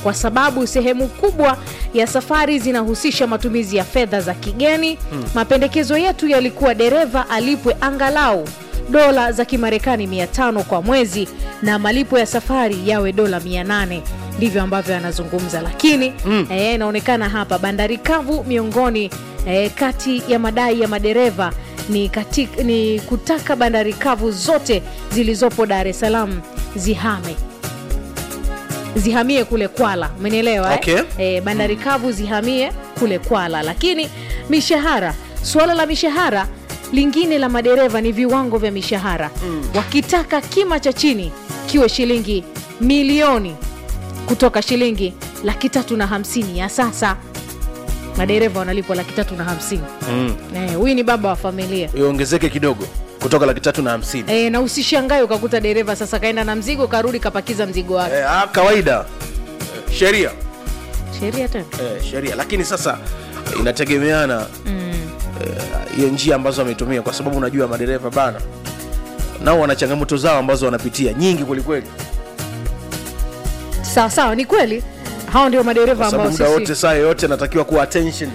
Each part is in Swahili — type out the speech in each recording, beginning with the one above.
kwa sababu sehemu kubwa ya safari zinahusisha matumizi ya fedha za kigeni. Mapendekezo yetu yalikuwa dereva alipwe angalau dola za Kimarekani 500 kwa mwezi na malipo ya safari yawe dola 800. Ndivyo ambavyo anazungumza, lakini eh, inaonekana hapa bandari kavu miongoni eh, kati ya madai ya madereva ni, katik, ni kutaka bandari kavu zote zilizopo Dar es Salaam zihame zihamie kule Kwala, umenielewa Okay. eh? Eh, bandari kavu zihamie kule Kwala, lakini mishahara, suala la mishahara lingine la madereva ni viwango vya mishahara wakitaka kima cha chini kiwe shilingi milioni kutoka shilingi laki tatu na hamsini ya sasa madereva wanalipwa laki tatu na hamsini Mm. Eh, huyu ni baba wa familia iongezeke kidogo kutoka laki tatu na hamsini e, na usishangae ukakuta dereva sasa kaenda na mzigo karudi kapakiza mzigo wake eh, ah, kawaida Eh, sheria sheria tena eh, sheria lakini sasa inategemeana eh, hiyo njia ambazo wametumia kwa sababu unajua madereva bana nao wana changamoto zao ambazo wanapitia nyingi kwelikweli sawa sawa ni kweli hao ndio madereva kwa ambao sababu muda wote sisi saa yoyote anatakiwa kuwa attention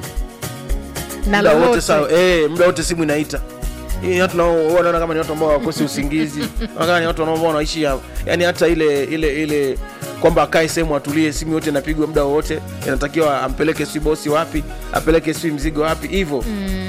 na muda wote lolote saa eh, muda wote simu inaita Hii watu nao wanaona kama ni watu ambao wakosi usingizi kama ni watu ambao wanaishi ya- yani hata ile ile ile kwamba akae sehemu atulie simu yote inapigwa muda wowote inatakiwa ampeleke si bosi wapi apeleke si mzigo wapi hivyo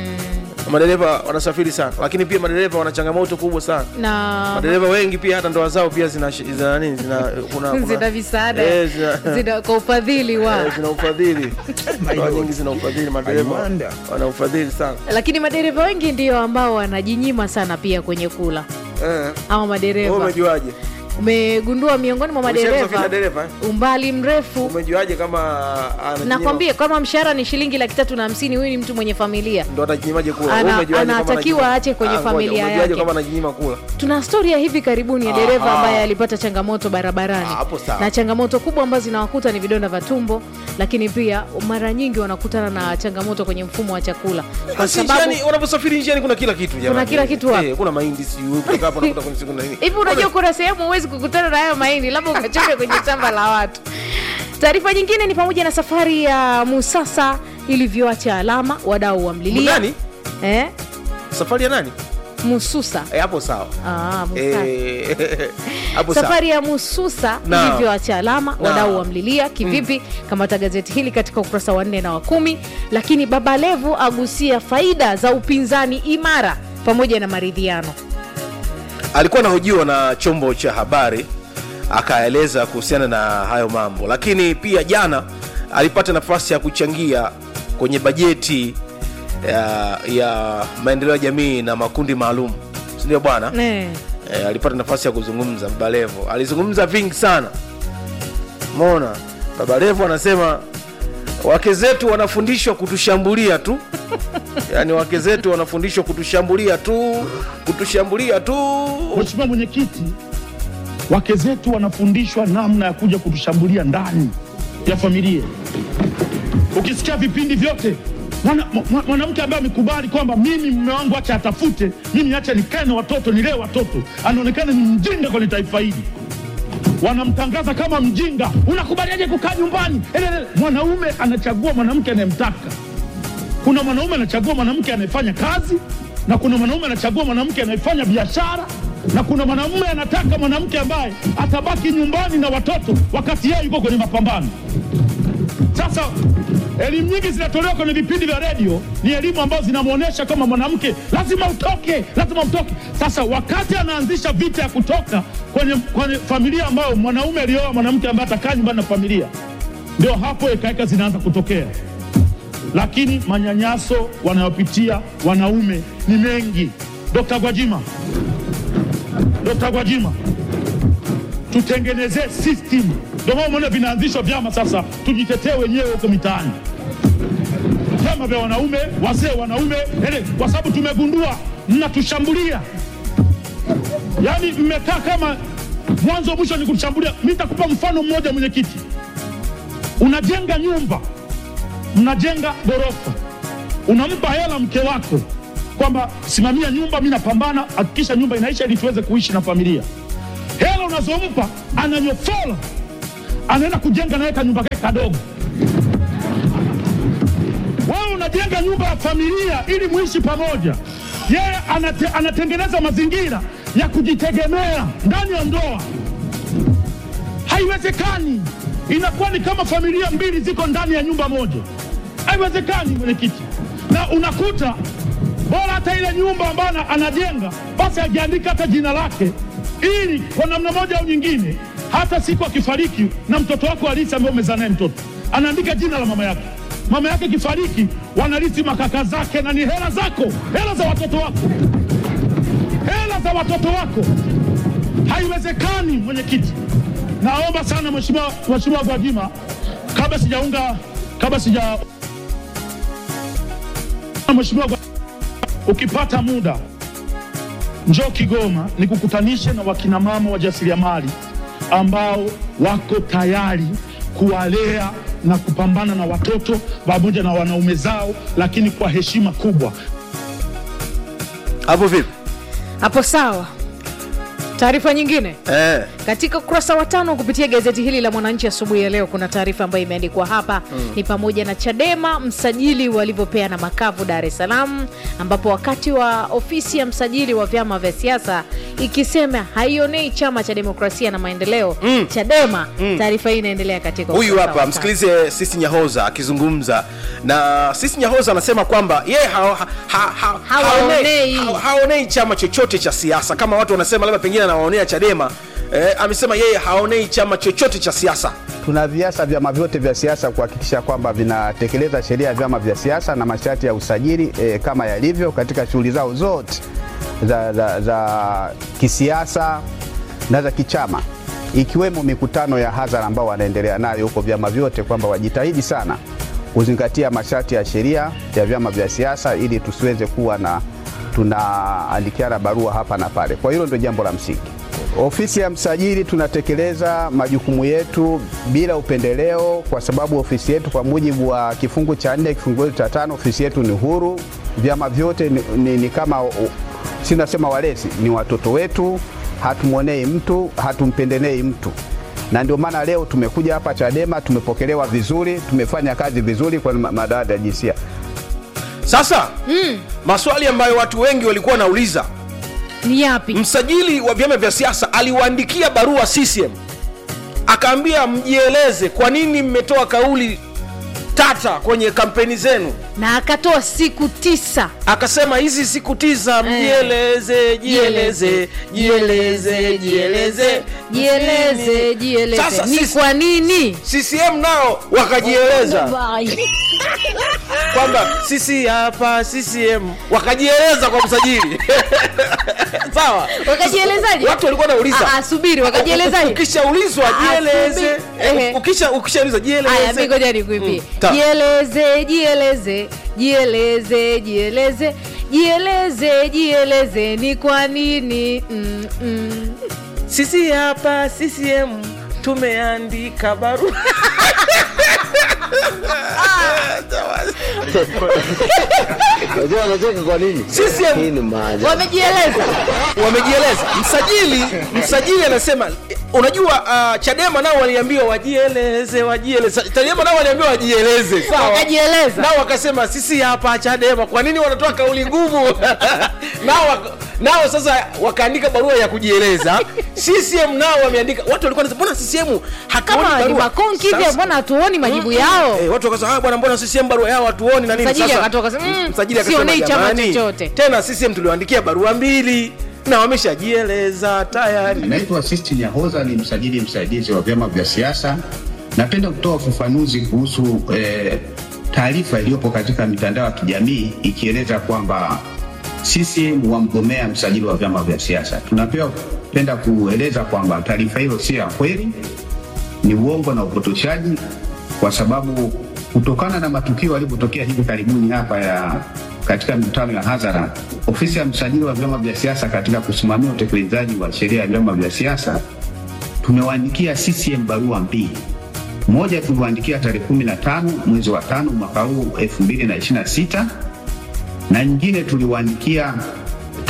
madereva wanasafiri sana lakini pia madereva wana changamoto kubwa sana na madereva wengi pia hata ndoa zao pia zina zina nini zina kuna, kuna zina visaada Eh, zina- zina kwa ufadhili wa eh, zina ufadhili ndoa nyingi zina ufadhili madereva wana ufadhili sana lakini madereva wengi ndio ambao wanajinyima sana pia kwenye kula eh. ama Wewe madereva umejuaje umegundua miongoni mwa Umeshawahi madereva kusafiri na dereva, eh? umbali mrefu umejuaje kama anajinyima- nakwambia kama mshahara ni shilingi laki tatu na hamsini huyu ni mtu mwenye familia ndo atajinyimage kula Ana- Wewe umejuaje kama anatakiwa anajinyima- aache kwenye Ah, ngoja, familia umejuaje yake. kama anajinyima kula tuna stori ya hivi karibuni ya dereva Aha. ambaye alipata changamoto barabarani Ah, hapo sawa. na changamoto kubwa ambazo zinawakuta ni vidonda vya tumbo lakini pia mara nyingi wanakutana na changamoto kwenye mfumo wa chakula kwa Basi sababu njiani, unaposafiri njiani kuna kila kitu jamani. kila kitu wapi? Eh, kuna mahindi sijui kutoka hapo unakuta kuna siku na nini hivi unajua kuna sehemu huwezi kukutana na hayo mahindi labda ukachoka kwenye shamba la watu taarifa nyingine ni pamoja na safari ya musasa ilivyoacha alama wadau wamlilia Nani? eh? safari ya nani mususa Eh, hapo sawa ah, Musasa. Eh, hapo sawa safari ya mususa Naam. ilivyoacha alama Naam. wadau wamlilia kivipi kamata gazeti hili katika ukurasa wa nne na wa kumi lakini baba levu agusia faida za upinzani imara pamoja na maridhiano alikuwa anahojiwa na chombo cha habari akaeleza kuhusiana na hayo mambo lakini pia jana alipata nafasi ya kuchangia kwenye bajeti ya, ya maendeleo ya jamii na makundi maalum sindio bwana Eh. e, alipata nafasi ya kuzungumza baba levo alizungumza vingi sana mona baba levo anasema wake zetu wanafundishwa kutushambulia tu yaani wake zetu wanafundishwa kutushambulia tu kutushambulia tu Mheshimiwa Mwenyekiti, wake zetu wanafundishwa namna ya kuja kutushambulia ndani ya familia. Ukisikia vipindi vyote mwana- mwa- mwanamke ambaye amekubali kwamba mimi mume wangu acha atafute, mimi acha nikae na watoto nilee watoto, anaonekana ni mjinga kwenye taifa hili wanamtangaza kama mjinga. Unakubaliaje kukaa nyumbani? Elele. Mwanaume anachagua mwanamke anayemtaka. Kuna mwanaume anachagua mwanamke anayefanya kazi, na kuna mwanaume anachagua mwanamke anayefanya biashara, na kuna mwanamume anataka mwanamke ambaye atabaki nyumbani na watoto wakati yeye yuko kwenye mapambano. Sasa elimu nyingi zinatolewa kwenye vipindi vya redio, ni elimu ambazo zinamwonyesha kama mwanamke lazima utoke, lazima utoke. Sasa wakati anaanzisha vita ya kutoka kwenye, kwenye familia ambayo mwanaume alioa mwanamke ambaye atakaa nyumbani na familia, ndio hapo ekaeka zinaanza kutokea lakini manyanyaso wanayopitia wanaume ni mengi. Dr. Gwajima, Dr. Gwajima, tutengenezee system. Ndio maana umeona vinaanzishwa vyama sasa, tujitetee wenyewe huko mitaani, vyama vya wanaume, wazee wanaume, ele, kwa sababu tumegundua mnatushambulia, yaani mmekaa kama mwanzo mwisho ni kutushambulia. Mi nitakupa mfano mmoja, mwenyekiti, unajenga nyumba mnajenga ghorofa, unampa hela mke wako kwamba simamia nyumba, mi napambana, hakikisha nyumba inaisha ili tuweze kuishi na familia. Hela unazompa ananyofola, anaenda kujenga naye kanyumba kake kadogo. Wewe unajenga nyumba ya familia ili muishi pamoja, yeye anate, anatengeneza mazingira ya kujitegemea ndani ya ndoa. Haiwezekani, inakuwa ni kama familia mbili ziko ndani ya nyumba moja. Haiwezekani mwenyekiti, na unakuta bora hata ile nyumba ambayo ana- anajenga basi ajiandika hata jina lake, ili kwa namna moja au nyingine, hata siku akifariki na mtoto wako halisi ambaye umezaa naye mtoto, anaandika jina la mama yake. Mama yake kifariki, wanarithi makaka zake, na ni hela zako, hela za watoto wako, hela za watoto wako. Haiwezekani mwenyekiti. Naomba sana mheshimiwa mheshimiwa Gwajima, kabla sijaunga kabla sija mheshimiwa Gwa- ukipata muda njoo Kigoma nikukutanishe na wakinamama wajasiriamali ambao wako tayari kuwalea na kupambana na watoto pamoja na wanaume zao, lakini kwa heshima kubwa. hapo vipi hapo sawa taarifa nyingine eh. katika ukurasa wa tano kupitia gazeti hili la mwananchi asubuhi ya leo kuna taarifa ambayo imeandikwa hapa mm. ni pamoja na chadema msajili walivyopeana makavu dar es salaam ambapo wakati wa ofisi ya msajili wa vyama vya siasa ikisema haionei chama cha demokrasia na maendeleo mm. chadema mm. taarifa hii inaendelea katika huyu ukurasa hapa wa tano. msikilize sisi nyahoza akizungumza na sisi nyahoza anasema kwamba yeye ha, ha, ha, ha, Hawaonei. haonei- ha, haonei chama chochote cha siasa kama watu wanasema labda pengine anawaonea chadema eh, amesema yeye haonei chama chochote cha siasa tunaviasa vyama vyote vya siasa kuhakikisha kwamba vinatekeleza sheria ya vyama vya siasa na masharti ya usajili e, kama yalivyo katika shughuli zao zote za, za, za kisiasa na za kichama ikiwemo mikutano ya hadhara ambao wanaendelea nayo huko vyama vyote kwamba wajitahidi sana kuzingatia masharti ya sheria ya vyama vya siasa ili tusiweze kuwa na tunaandikiana barua hapa na pale. Kwa hilo ndio jambo la msingi. Ofisi ya msajili tunatekeleza majukumu yetu bila upendeleo, kwa sababu ofisi yetu kwa mujibu wa kifungu cha nne kifungu cha tano ofisi yetu ni huru. Vyama vyote ni, ni, ni kama si nasema walezi, ni watoto wetu, hatumwonei mtu, hatumpendelei mtu na ndio maana leo tumekuja hapa Chadema, tumepokelewa vizuri, tumefanya kazi vizuri kwa ma- madawati ya jinsia. sasa mm. maswali ambayo watu wengi walikuwa wanauliza ni yapi msajili wa vyama vya siasa aliwaandikia barua CCM akaambia mjieleze kwa nini mmetoa kauli tata kwenye kampeni zenu na akatoa siku tisa akasema hizi siku tisa mjieleze jieleze jieleze jieleze jieleze jieleze Sasa ni sisi- kwa nini CCM nao wakajieleza kwamba sisi hapa CCM wakajieleza kwa msajili sawa wakajielezaje watu walikuwa wanauliza Ah, ah, subiri wakajielezaje ukishaulizwa Ah, jieleze subiri. Ehe. Eh, ukisha ukishaulizwa Aya, mi jieleze ngoja nikuimbie. Mm, ta. Jieleze, jieleze, jieleze, jieleze, jieleze, jieleze, ni kwa nini? Mm, mm. sisi hapa CCM tumeandika barua Unajua anacheka kwa nini? CCM Hii ni maajabu. Wamejieleza. wamejieleza msajili msajili anasema eh, unajua uh, chadema nao waliambiwa wajieleze wajieleze chadema nao waliambiwa wajieleze sawa Wakajieleza. nao wakasema sisi hapa chadema kwa nini wanatoa kauli ngumu nao waka- nao sasa wakaandika barua ya kujieleza ccm nao wameandika watu walikuwa wanasema mbona ccm hatuoni Kama ni barua?" makonki hivi Sasa- mbona hatuoni majibu Mm, yao? eh, watu wakasema "Ah, bwana mbona CCM barua yao hatuoni na nini Msajili Sasa, akatoka akasema, "Mm, msajili akasema, sionei chama "Jamani, chochote." tena CCM tuliwaandikia barua mbili na wameshajieleza tayari Naitwa Assist Nyahoza, ni msajili msaidizi wa vyama vya siasa. Napenda kutoa ufafanuzi kuhusu eh, taarifa iliyopo katika mitandao ya kijamii ikieleza kwamba CCM wamgomea msajili wa vyama vya siasa. Tunapewa penda kueleza kwamba taarifa hiyo sio ya kweli, ni uongo na upotoshaji, kwa sababu kutokana na matukio yalivyotokea hivi karibuni hapa ya katika mikutano ya hadhara, ofisi ya msajili wa vyama vya siasa katika kusimamia utekelezaji wa sheria ya vyama vya siasa tumewaandikia CCM barua mbili. Moja tuliwaandikia tarehe 15 mwezi wa tano mwaka huu 2026 na nyingine tuliwaandikia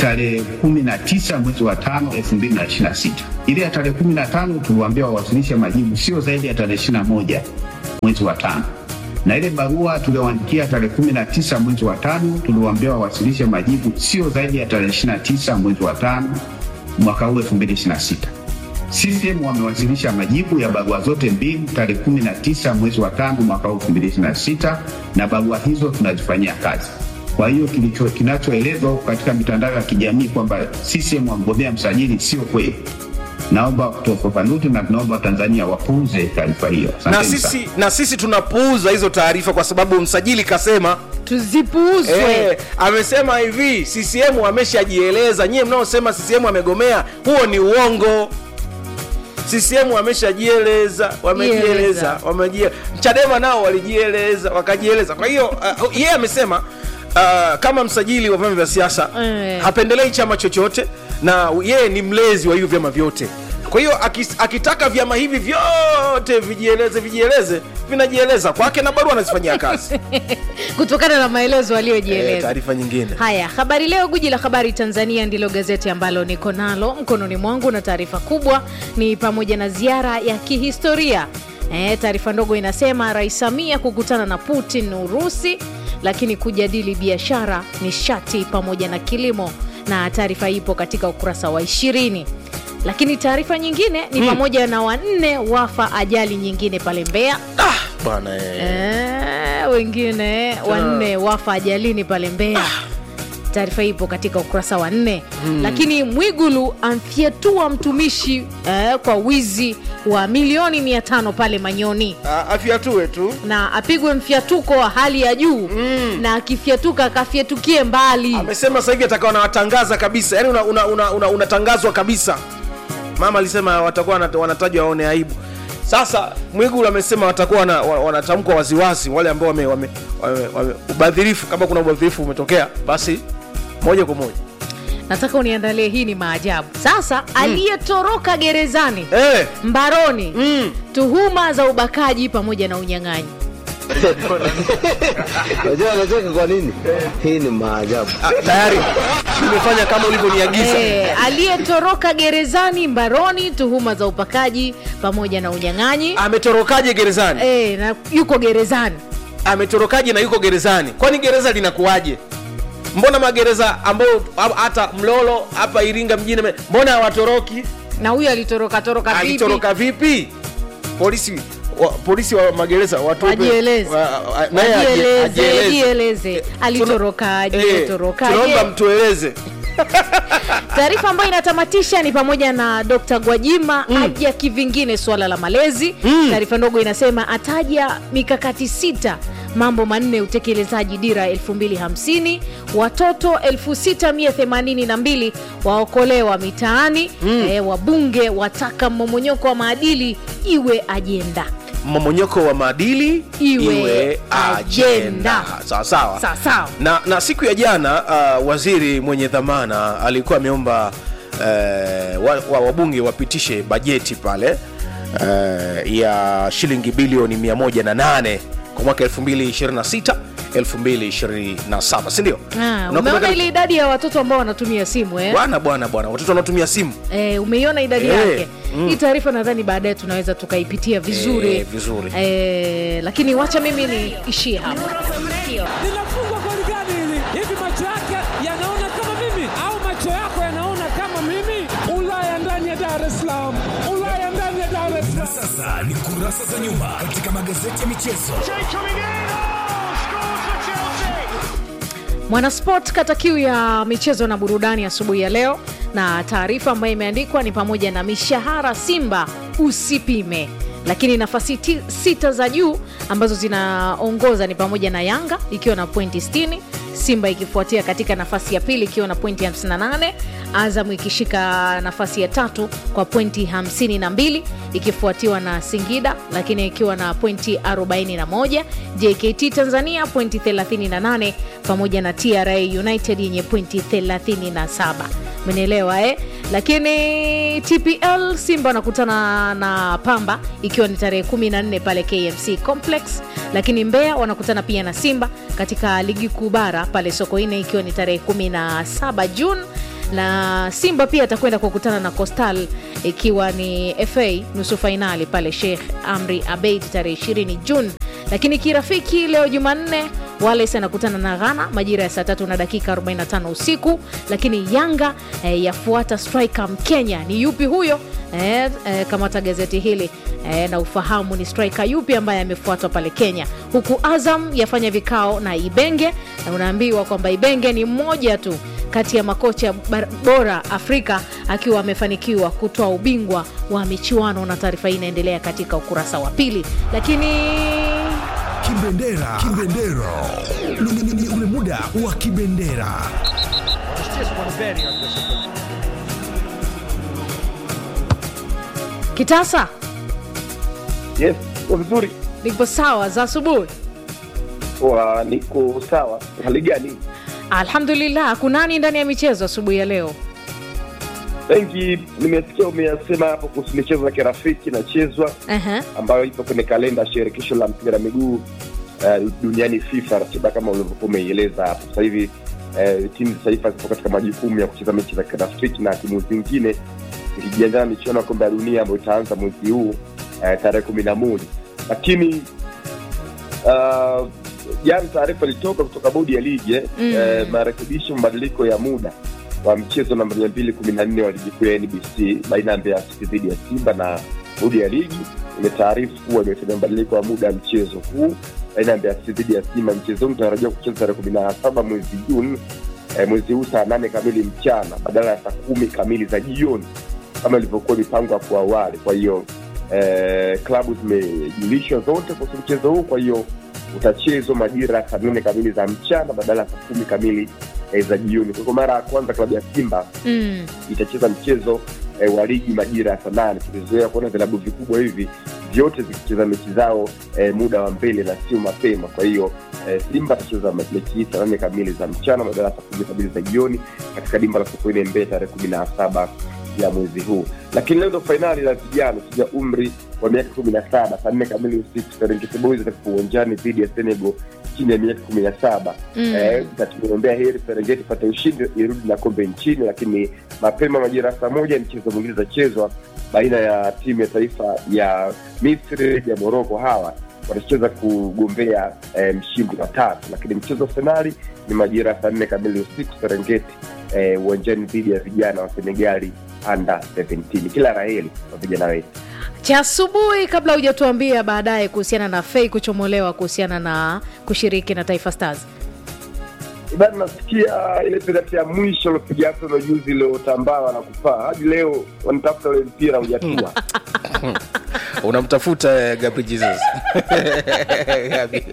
tarehe kumi na tisa mwezi wa tano elfu mbili na ishirini na sita. Ile ya tarehe kumi na tano tuliwaambia wawasilishe majibu sio zaidi ya tarehe ishirini na moja mwezi wa tano na ile barua tulioandikia tarehe kumi na tisa mwezi wa tano tuliwaambia wawasilishe majibu sio zaidi ya tarehe ishirini na tisa mwezi wa tano mwaka huu elfu mbili ishirini na sita. CCM wamewasilisha majibu ya barua zote mbili tarehe kumi na tisa mwezi wa tano mwaka huu elfu mbili ishirini na sita na barua hizo tunazifanyia kazi. Kwa hiyo kilicho kinachoelezwa huko katika mitandao ya kijamii kwamba CCM wamgombea msajili sio kweli. Naomba kutoa ufafanuzi na tunaomba Tanzania wapuuze taarifa hiyo. na Asanteni sana. sisi na sisi tunapuuza hizo taarifa kwa sababu msajili kasema tuzipuuzwe Eh, amesema hivi CCM ameshajieleza. Nyie mnaosema CCM amegomea, huo ni uongo. CCM wameshajieleza, wamejieleza, Jieleza. wamejie Chadema nao walijieleza, wakajieleza. Kwa hiyo uh, yeye amesema uh, kama msajili wa vyama vya siasa Eh. hapendelei chama chochote na yeye ni mlezi wa hivyo vyama vyote. Kwa hiyo akis- akitaka vyama hivi vyote vijieleze, vijieleze, vinajieleza kwake na barua anazifanyia kazi. kutokana na maelezo Eh, aliyojieleza taarifa nyingine haya habari leo guji la habari tanzania ndilo gazeti ambalo niko nalo mkononi mwangu na taarifa kubwa ni pamoja na ziara ya kihistoria e, taarifa ndogo inasema rais samia kukutana na putin urusi lakini kujadili biashara nishati pamoja na kilimo na taarifa ipo katika ukurasa wa ishirini lakini taarifa nyingine ni pamoja na wanne wafa ajali nyingine pale mbea ah, bwana eh. Eh, wengine wanne wafa ajalini pale Mbeya. Taarifa ipo katika ukurasa wa nne. Lakini Mwigulu amfyetua mtumishi eh, kwa wizi wa milioni mia tano pale Manyoni Ah, afyatue tu na apigwe mfyatuko wa hali ya juu na akifyatuka akafyetukie mbali. amesema sasa hivi atakawa wanawatangaza kabisa yani unatangazwa una, una, una, unatangazwa kabisa mama alisema watakuwa wanat- wanatajwa waone aibu sasa mwigulu amesema watakuwa wana- wa- wanatamkwa waziwazi wale ambao wame, wame, wame, wame, ubadhirifu kama kuna ubadhirifu umetokea basi moja kwa moja Nataka uniandalie, hii ni maajabu. Sasa aliyetoroka gerezani eh, mbaroni mm, tuhuma za ubakaji pamoja na unyang'anyi Unajua anacheka kwa nini? Hii ni maajabu. ah, tayari nimefanya kama ulivyoniagiza Eh, aliyetoroka gerezani mbaroni tuhuma za upakaji pamoja na unyang'anyi ametorokaje gerezani eh, na yuko gerezani ametorokaje na yuko gerezani kwani gereza linakuwaje mbona magereza ambayo ha- hata mlolo hapa iringa mjini me- mbona hawatoroki na huyu alitoroka toroka vipi alitoroka vipi polisi wa, polisi wa magereza watupe- Wajieleze. wa- wa- naye aje- Wajieleze, ajieleze. jieleze alitorokaje Eh, torokaje tunaomba mtueleze taarifa ambayo inatamatisha ni pamoja na dr gwajima mm. aja kivingine suala la malezi mm. taarifa ndogo inasema ataja mikakati sita mambo manne utekelezaji dira 250 watoto 6182 waokolewa mitaani mm. e, wabunge wataka mmomonyoko wa maadili iwe ajenda mmomonyoko wa maadili Iwe ajenda. sawa sawa sawa sawa na, na siku ya jana uh, waziri mwenye dhamana alikuwa ameomba uh, wa, wa, wabunge wapitishe bajeti pale uh, ya shilingi bilioni 108 kwa mwaka 226 227 sindio Ah, umeona ile idadi ya watoto ambao wanatumia simu eh? bwana bwana bwana watoto wanaotumia simu Eh, umeiona idadi Eh, yake hii taarifa nadhani baadaye tunaweza tukaipitia vizuri Eh, vizuri. Eh, lakini wacha mimi niishie hapa linafungwa goli gani hili? Hivi macho yake yanaona kama mimi au macho yako yanaona kama mimi? Ulaya ndani ya Dar es Salaam, Ulaya ndani ya Dar es Salaam. Sasa ni kurasa za nyuma katika magazeti ya michezo. mwanasport kata kiu ya michezo na burudani asubuhi ya leo na taarifa ambayo imeandikwa ni pamoja na mishahara simba usipime lakini nafasi ti, sita za juu ambazo zinaongoza ni pamoja na yanga ikiwa na pointi 60 simba ikifuatia katika nafasi ya pili ikiwa na pointi 58 azam ikishika nafasi ya tatu kwa pointi 52 ikifuatiwa na singida lakini ikiwa na pointi 41 jkt tanzania pointi 38 pamoja na tra united yenye pointi 37 menelewa eh? lakini tpl simba wanakutana na pamba ikiwa ni tarehe 14 pale kmc complex lakini mbeya wanakutana pia na simba katika ligi kuu bara pale sokoine ikiwa ni tarehe 17 juni na simba pia atakwenda kukutana na costal ikiwa ni fa nusu fainali pale sheikh amri abeid tarehe 20 juni lakini kirafiki leo jumanne wales anakutana na ghana majira ya saa tatu na dakika 45 usiku lakini yanga eh, yafuata striker mkenya ni yupi huyo eh, eh, kamata gazeti hili eh, na ufahamu ni striker yupi ambaye amefuatwa pale kenya huku azam yafanya vikao na ibenge na unaambiwa kwamba ibenge ni mmoja tu kati ya makocha bar- bora afrika akiwa amefanikiwa kutoa ubingwa wa michuano na taarifa hii inaendelea katika ukurasa wa pili lakini Kibendera. Kibendera. Ni- ni- ni- ni ule muda wa kibendera. kitasa Yes, uko vizuri. nipo sawa za asubuhi Wa, niko sawa. Hali gani? alhamdulillah kunani ndani ya michezo asubuhi ya leo Wengi nimesikia umeyasema hapo kuhusu michezo ya kirafiki inachezwa Aha. ambayo ipo kwenye kalenda ya shirikisho la mpira wa miguu uh, duniani FIFA, ratiba kama ulivyokuwa umeieleza hapo. Sasa hivi uh, timu za taifa zipo katika majukumu ya kucheza mechi za kirafiki na timu zingine zikijiandaa na michuano ya kombe la dunia ambayo itaanza mwezi huu uh, tarehe kumi na moja lakini uh, jana taarifa ilitoka kutoka bodi ya ligi eh, Mm. eh, marekebisho mabadiliko ya muda wa mchezo namba mia mbili kumi na nne wa ligi kuu ya nbc baina ya mbeya city dhidi ya simba na bodi ya ligi imetaarifu kuwa imefanya mabadiliko ya muda ya mchezo huu baina ya mbeya city dhidi ya simba mchezo huu unatarajiwa kucheza tarehe kumi na saba mwezi juni eh, mwezi huu saa nane kamili mchana badala ya saa kumi kamili za jioni kama ilivyokuwa mipango hapo awali kwa hiyo eh, klabu zimejulishwa zote kuhusu mchezo huu kwa hiyo utachezwa majira ya saa nane kamili za mchana badala ya saa kumi kamili eh, za jioni kwa mara ya kwanza klabu ya simba mm. itacheza mchezo eh, wa ligi majira ya saa nane tulizoea kuona vilabu vikubwa hivi vyote zikicheza mechi zao eh, muda wa mbele na sio mapema kwa hiyo eh, simba atacheza mechi hii saa nane kamili za mchana badala ya saa kumi kamili za jioni katika dimba la sokoine mbee tarehe kumi na saba ya mwezi huu lakini leo ndo fainali la vijana ya umri wa miaka kumi na saba saa nne kamili usiku serengeti boys atakupa uwanjani dhidi ya senegal chini ya miaka kumi na saba Mm. eh, na tumeombea heri serengeti ipate ushindi irudi na kombe nchini lakini mapema majira ya saa moja mchezo mwingine utachezwa baina ya timu ya taifa ya misri ya moroko hawa watacheza kugombea eh, mshindi wa tatu lakini mchezo wa fainali ni majira ya saa nne kamili usiku serengeti eh, uwanjani dhidi ya vijana wa senegali under 17 kila raheli kwa vijana wetu cha asubuhi kabla hujatuambia baadaye kuhusiana na fei kuchomolewa kuhusiana na kushiriki na taifa stars bado nasikia ile penati ya mwisho lopiga Arsenal juzi iliyotambaa na kupaa hadi leo wanatafuta ule mpira hujatua unamtafuta eh, Gabriel Jesus Gabi.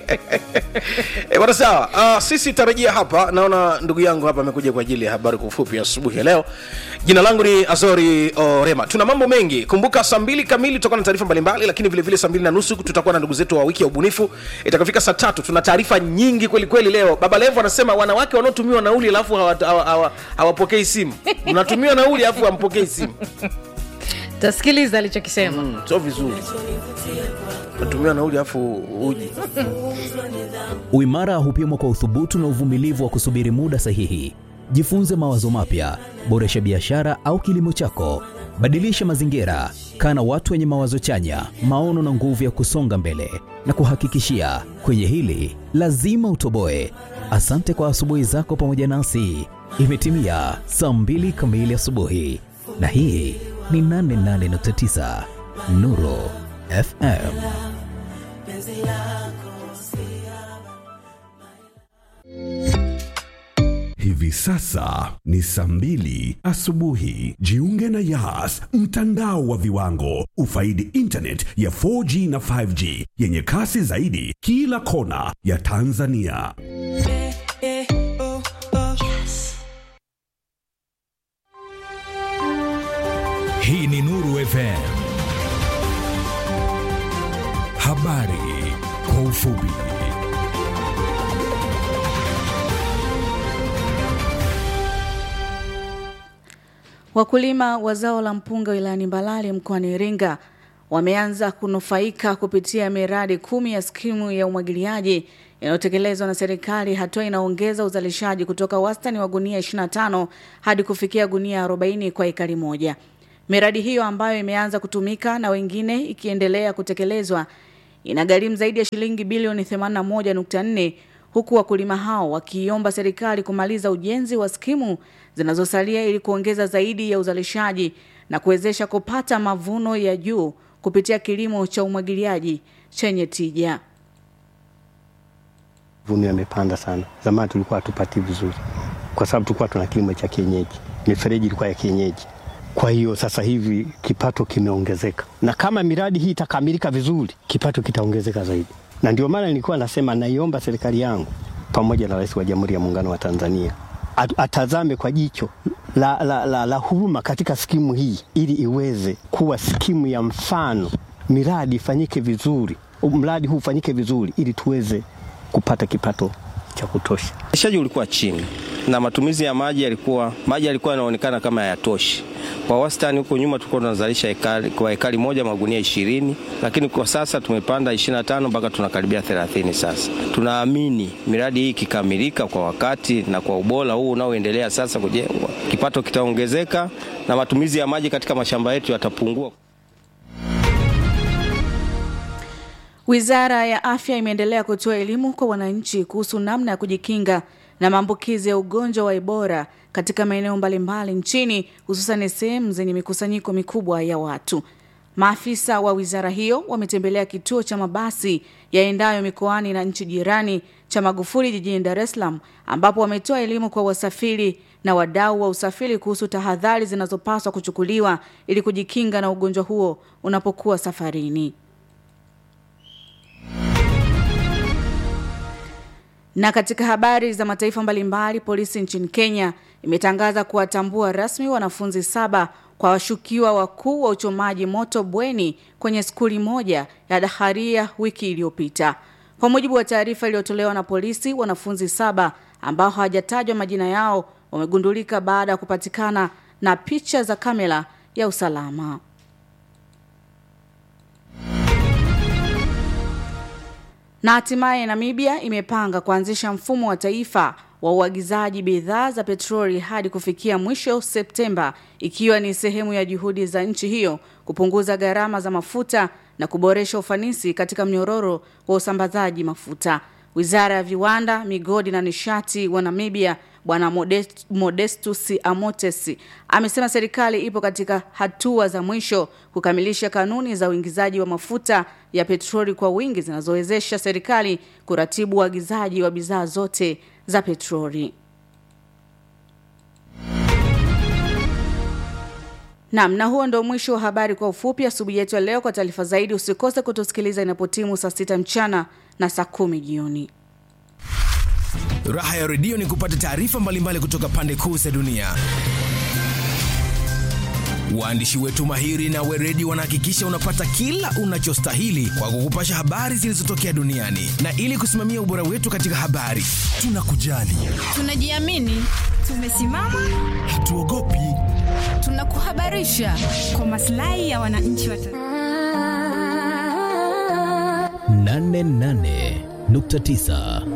Eh, bwana sawa uh, sisi tarajia hapa naona ndugu yangu hapa amekuja kwa ajili ya habari kwa ufupi asubuhi ya leo jina langu ni azori orema tuna mambo mengi kumbuka saa mbili kamili tutakuwa na taarifa mbalimbali lakini vilevile saa mbili na nusu tutakuwa na ndugu zetu wa wiki ya ubunifu itakafika saa tatu tuna taarifa nyingi kweli kweli leo baba levo anasema wanawake wanaotumiwa nauli alafu hawapokei hawa, hawa, hawapokei simu mnatumiwa nauli alafu hampokei simu tasikiliza alichokisema mm, sio vizuri natumia nauli alafu uji Uimara hupimwa kwa uthubutu na uvumilivu wa kusubiri muda sahihi. Jifunze mawazo mapya, boresha biashara au kilimo chako, badilisha mazingira, kaa na watu wenye mawazo chanya, maono na nguvu ya kusonga mbele. Na kuhakikishia kwenye hili lazima utoboe. Asante kwa asubuhi zako pamoja nasi. Imetimia saa mbili kamili asubuhi, na hii ni 88.9 Nuru FM. Hivi sasa ni saa mbili asubuhi. Jiunge na Yas, mtandao wa viwango. Ufaidi internet ya 4G na 5G yenye kasi zaidi kila kona ya Tanzania. Hii ni Nuru FM. Habari kwa ufupi. Wakulima wa zao la mpunga wilayani Mbalali mkoani Iringa wameanza kunufaika kupitia miradi kumi ya skimu ya umwagiliaji inayotekelezwa na serikali. Hatua inaongeza uzalishaji kutoka wastani wa gunia 25 hadi kufikia gunia 40 kwa ekari moja. Miradi hiyo ambayo imeanza kutumika na wengine ikiendelea kutekelezwa inagharimu zaidi ya shilingi bilioni 81.4 huku wakulima hao wakiiomba serikali kumaliza ujenzi wa skimu zinazosalia ili kuongeza zaidi ya uzalishaji na kuwezesha kupata mavuno ya juu kupitia kilimo cha umwagiliaji chenye tija. Mavuno yamepanda sana. Zamani tulikuwa hatupati vizuri, kwa sababu tulikuwa tuna kilimo cha kienyeji, mifereji ilikuwa ya kienyeji. Kwa hiyo sasa hivi kipato kimeongezeka, na kama miradi hii itakamilika vizuri, kipato kitaongezeka zaidi, na ndio maana nilikuwa nasema naiomba serikali yangu pamoja na Rais wa Jamhuri ya Muungano wa Tanzania at- atazame kwa jicho la, la, la, la huruma katika skimu hii ili iweze kuwa skimu ya mfano, miradi ifanyike vizuri, mradi huu ufanyike vizuri ili tuweze kupata kipato cha kutosha. Uzalishaji ulikuwa chini na matumizi ya maji yalikuwa maji yalikuwa yanaonekana kama hayatoshi. Kwa wastani huko nyuma tulikuwa tunazalisha ekari, kwa ekari moja magunia ishirini, lakini kwa sasa tumepanda 25 mpaka tunakaribia 30 sasa. Tunaamini miradi hii ikikamilika kwa wakati na kwa ubora huu unaoendelea sasa kujengwa, kipato kitaongezeka na matumizi ya maji katika mashamba yetu yatapungua. Wizara ya Afya imeendelea kutoa elimu kwa wananchi kuhusu namna ya kujikinga na maambukizi ya ugonjwa wa Ebola katika maeneo mbalimbali nchini hususan sehemu zenye mikusanyiko mikubwa ya watu. Maafisa wa wizara hiyo wametembelea kituo cha mabasi yaendayo mikoani na nchi jirani cha Magufuli jijini Dar es Salaam ambapo wametoa elimu kwa wasafiri na wadau wa usafiri kuhusu tahadhari zinazopaswa kuchukuliwa ili kujikinga na ugonjwa huo unapokuwa safarini. Na katika habari za mataifa mbalimbali, polisi nchini Kenya imetangaza kuwatambua rasmi wanafunzi saba kwa washukiwa wakuu wa uchomaji moto bweni kwenye skuli moja ya Daharia wiki iliyopita. Kwa mujibu wa taarifa iliyotolewa na polisi, wanafunzi saba ambao hawajatajwa majina yao wamegundulika baada ya kupatikana na picha za kamera ya usalama. Na hatimaye Namibia imepanga kuanzisha mfumo wa taifa wa uagizaji bidhaa za petroli hadi kufikia mwisho Septemba, ikiwa ni sehemu ya juhudi za nchi hiyo kupunguza gharama za mafuta na kuboresha ufanisi katika mnyororo wa usambazaji mafuta. Wizara ya Viwanda, Migodi na Nishati wa Namibia Bwana Modest, Modestus Amotes amesema serikali ipo katika hatua za mwisho kukamilisha kanuni za uingizaji wa mafuta ya petroli kwa wingi zinazowezesha serikali kuratibu uagizaji wa bidhaa zote za petroli. Naam, na huo ndio mwisho wa habari kwa ufupi asubuhi yetu ya leo. Kwa taarifa zaidi usikose kutusikiliza inapotimu saa sita mchana na saa kumi jioni. Raha ya redio ni kupata taarifa mbalimbali kutoka pande kuu za dunia. Waandishi wetu mahiri na weredi wanahakikisha unapata kila unachostahili kwa kukupasha habari zilizotokea duniani, na ili kusimamia ubora wetu katika habari, tunakujali, Tunajiamini, tumesimama, hatuogopi. tunakuhabarisha kwa maslahi ya wananchi wa Tanzania. 88.9